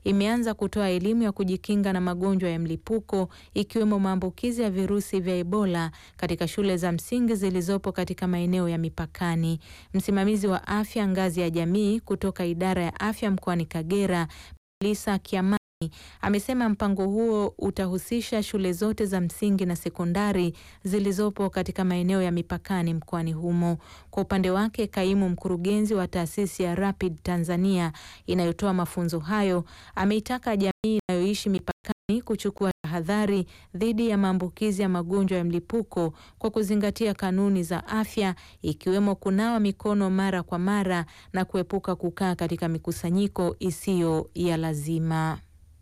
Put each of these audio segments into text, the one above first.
imeanza kutoa elimu ya kujikinga na magonjwa ya mlipuko ikiwemo maambukizi ya virusi vya Ebola katika shule za msingi zilizopo katika maeneo ya mipakani. Msimamizi wa afya ngazi ya jamii kutoka idara ya afya mkoani Kagera, Lisa Kiamani amesema mpango huo utahusisha shule zote za msingi na sekondari zilizopo katika maeneo ya mipakani mkoani humo. Kwa upande wake, kaimu mkurugenzi wa taasisi ya Rapid Tanzania inayotoa mafunzo hayo ameitaka jamii inayoishi mipakani kuchukua tahadhari dhidi ya maambukizi ya magonjwa ya mlipuko kwa kuzingatia kanuni za afya ikiwemo kunawa mikono mara kwa mara na kuepuka kukaa katika mikusanyiko isiyo ya lazima.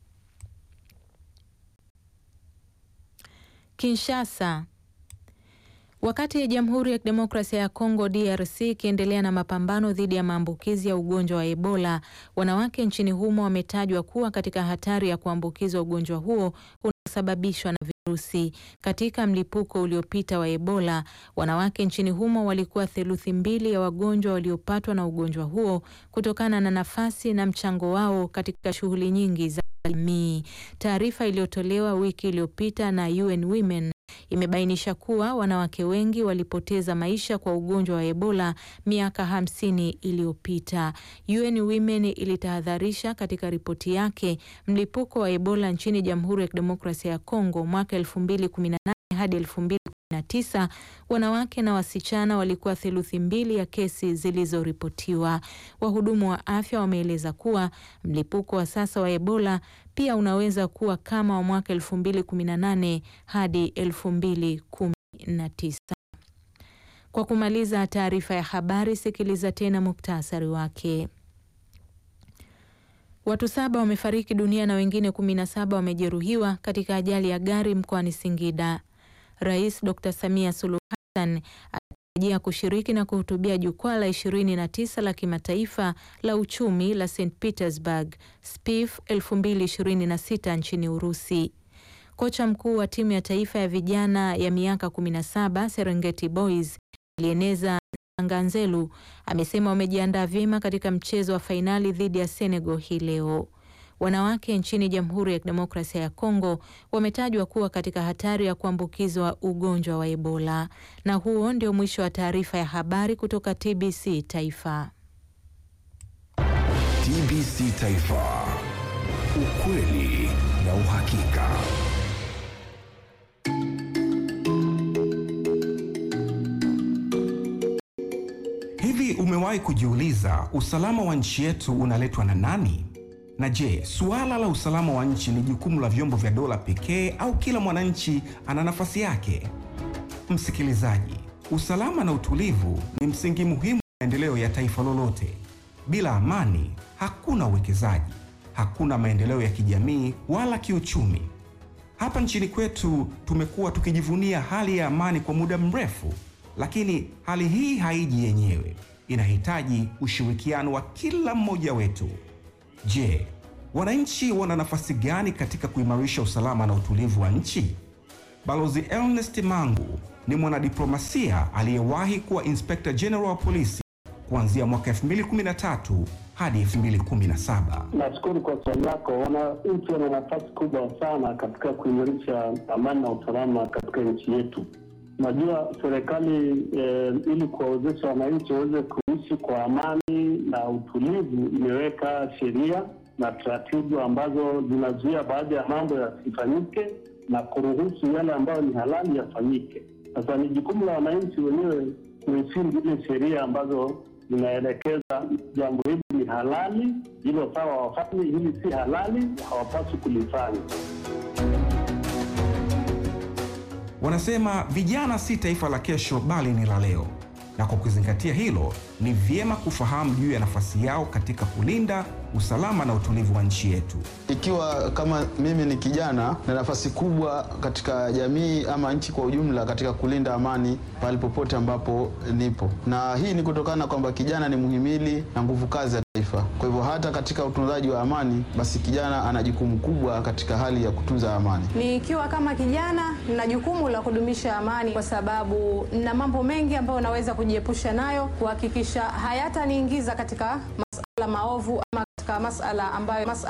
Kinshasa. Wakati Jamhuri ya Kidemokrasia ya Kongo DRC ikiendelea na mapambano dhidi ya maambukizi ya ugonjwa wa Ebola, wanawake nchini humo wametajwa kuwa katika hatari ya kuambukizwa ugonjwa huo unaosababishwa na virusi. Katika mlipuko uliopita wa Ebola, wanawake nchini humo walikuwa theluthi mbili ya wagonjwa waliopatwa na ugonjwa huo kutokana na nafasi na mchango wao katika shughuli nyingi za jamii. Taarifa iliyotolewa wiki iliyopita na UN Women imebainisha kuwa wanawake wengi walipoteza maisha kwa ugonjwa wa Ebola miaka hamsini iliyopita. UN Women ilitahadharisha katika ripoti yake mlipuko wa Ebola nchini Jamhuri ya Kidemokrasia ya Kongo mwaka 2018 hadi 2019, wanawake na wasichana walikuwa theluthi mbili ya kesi zilizoripotiwa. Wahudumu wa afya wameeleza kuwa mlipuko wa sasa wa Ebola pia unaweza kuwa kama wa mwaka 2018 hadi 2019. Kwa kumaliza taarifa ya habari, sikiliza tena muktasari wake. Watu saba wamefariki dunia na wengine kumi na saba wamejeruhiwa katika ajali ya gari mkoani Singida. Rais Dr. Samia Suluhu Hassan anatarajia kushiriki na kuhutubia jukwaa la 29 la kimataifa la uchumi la St Petersburg SPIF 2026 nchini Urusi. Kocha mkuu wa timu ya taifa ya vijana ya miaka 17 Serengeti Boys alieneza Nganzelu amesema wamejiandaa vyema katika mchezo wa fainali dhidi ya Senegal hii leo. Wanawake nchini Jamhuri ya Kidemokrasia ya Kongo wametajwa kuwa katika hatari ya kuambukizwa ugonjwa wa Ebola. Na huo ndio mwisho wa taarifa ya habari kutoka TBC Taifa. TBC Taifa. Ukweli na uhakika. Hivi umewahi kujiuliza usalama wa nchi yetu unaletwa na nani? Na je, suala la usalama wa nchi ni jukumu la vyombo vya dola pekee au kila mwananchi ana nafasi yake? Msikilizaji, usalama na utulivu ni msingi muhimu wa maendeleo ya taifa lolote. Bila amani, hakuna uwekezaji, hakuna maendeleo ya kijamii wala kiuchumi. Hapa nchini kwetu tumekuwa tukijivunia hali ya amani kwa muda mrefu, lakini hali hii haiji yenyewe, inahitaji ushirikiano wa kila mmoja wetu. Je, wananchi wana nafasi gani katika kuimarisha usalama na utulivu wa nchi? Balozi Ernest Mangu ni mwanadiplomasia aliyewahi kuwa Inspector General wa polisi kuanzia mwaka 2013 hadi 2017. Nashukuru kwa swali lako. Wananchi wana nafasi kubwa sana katika kuimarisha amani na usalama katika nchi yetu. Najua serikali eh, ili kuwawezesha wananchi waweze kuishi kwa amani na utulivu, imeweka sheria na taratibu ambazo zinazuia baadhi ya mambo yasifanyike na kuruhusu yale ambayo ni halali yafanyike. Sasa ni jukumu la wananchi wenyewe kuheshimu zile sheria ambazo zinaelekeza jambo hili ni halali, hilo sawa wafanye, hili si halali, hawapaswi kulifanya. Wanasema vijana si taifa la kesho bali ni la leo, na kwa kuzingatia hilo, ni vyema kufahamu juu ya nafasi yao katika kulinda usalama na utulivu wa nchi yetu. Ikiwa kama mimi ni kijana na nafasi kubwa katika jamii ama nchi kwa ujumla katika kulinda amani pale popote ambapo nipo, na hii ni kutokana kwamba kijana ni muhimili na nguvu kazi ya taifa. Kwa hivyo hata katika utunzaji wa amani, basi kijana ana jukumu kubwa katika hali ya kutunza amani. Nikiwa kama kijana na jukumu la kudumisha amani, kwa sababu na mambo mengi ambayo naweza kujiepusha nayo, kuhakikisha hayataniingiza katika masala maovu ama katika masala ambayo masala